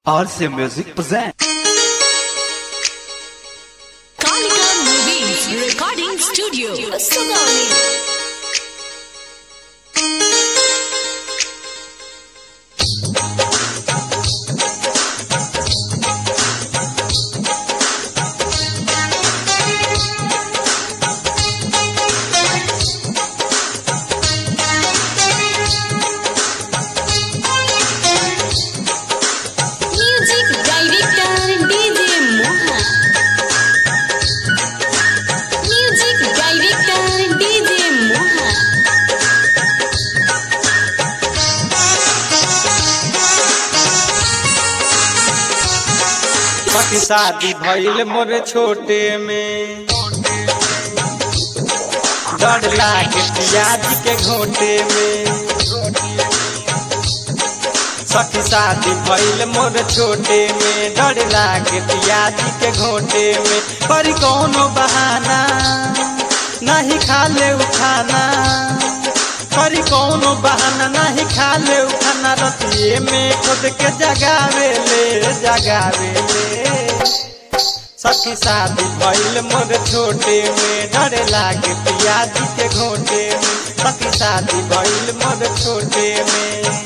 RC Music present. Kalika Movies Recording Studio, Sugauli. Music Director DJ Mohan. Music Director DJ Mohan. पति शादी भइल मोर छोटे में डर लागे पियाज के घोटे में सखी शादी भइल मोर छोटे में डर लागे पियाज के घोटे में पर कोनो बहाना नहीं खा ले उठाना पर कोनो बहाना नहीं खा ले उठाना रतिये में खुद के जगावे ले जगावे ले सखी शादी भइल मोर छोटे में डर लागे पियाज के घोटे में सखी शादी भइल मोर छोटे में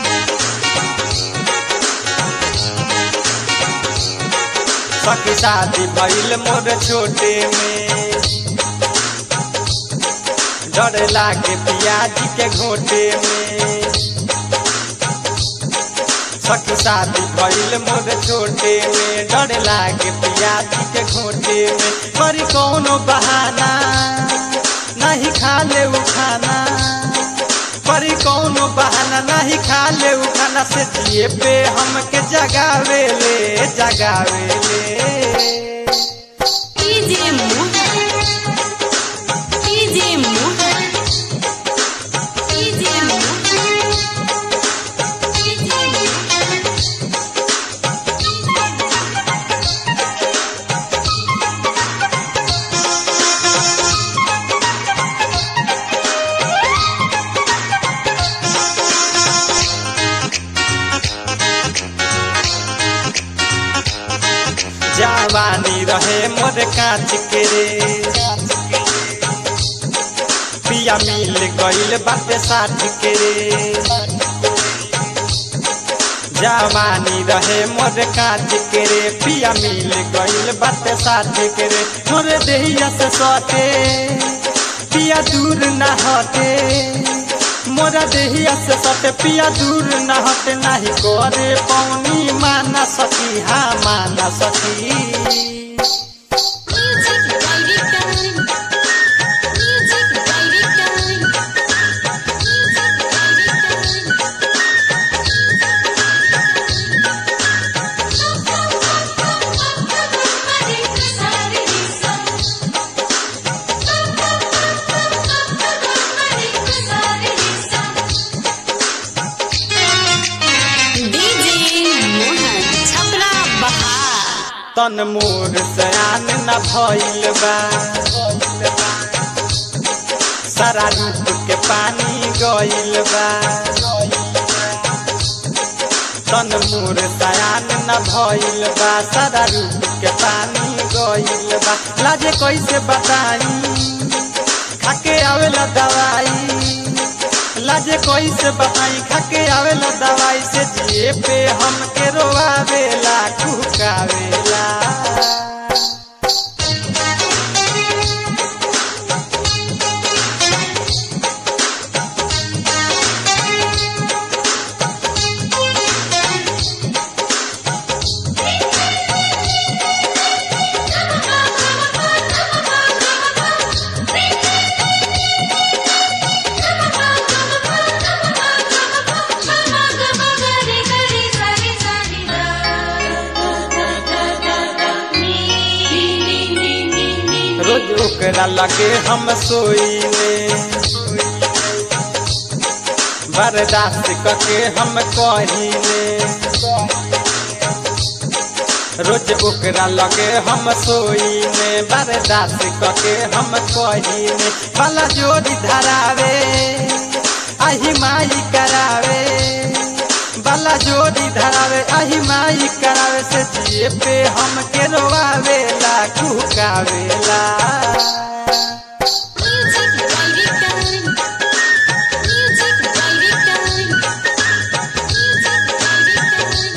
सखी शादी भइल मोर छोटे में डर लागे पियाज के घोटे में सखी शादी भइल मोर छोटे में डर लागे पियाज के घोटे में पर कोनो बहाना नहीं खा ले उठाना पर कोनो बहाना नहीं खा ले उठाना से जिए पे हमके जगावे ले जगावे ले DJ Mohan. DJ Mohan. DJ Mohan. DJ Mohan. जवानी रहे मोर कांच के रे पिया मिल गइल बाटे साठ के रे जवानी रहे मोर कांच के रे पिया मिल गइल बाटे साठ के रे मोर देहिया से सटे पिया दूर न हटे मोरा देहिया से सटे पिया दूर न हटे नहीं करे पौनी माना सकी हाँ माना सकी Music Director. Music Director. Music Director. DJ Mohan Chhapra Bahar तन मोर सयान न भइल बा सारा रूप के पानी गइल बा तन मोर सयान न भइल बा सारा रूप के पानी गइल बा लाजे कैसे बताई खाके आवेला दवाई लाजे कैसे बताई खाके आवेला दवाई से जिए पे हमके रोआवेला कुकावेला रोज ओकरा लगे हम सोईले बर्दाश्त करके हम कहीले रोज ओकरा लगे हम सोईले बर्दाश्त करके हम कहीले भला जोड़ी धरावे आही माई करावे बाला जोड़ी धरावे आही माई करावे से जिए पे हमके रोवावेला कुकावेला Music director. Music director. Music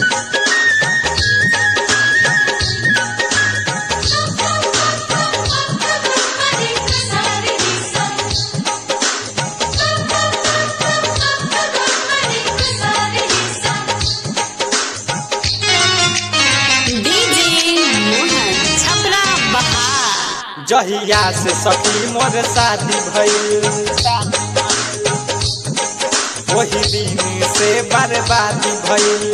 director. DJ Mohan Chhapra बहार जहिया से सखी मोर शादी भइल वही दिन से बर्बादी भइल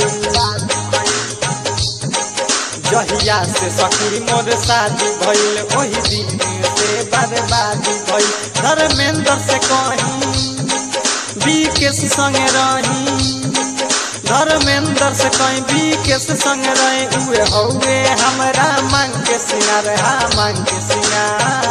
जहिया से सखी मोर शादी भइल वही दिन से बर्बादी भइल धर्मेंद्र से कहीं बीकेस संगे रही धर्मेंद्र से कहीं बीकेस संग रही उहे हौवे हमरा मांग के सिंगार हा मांग के सिंगार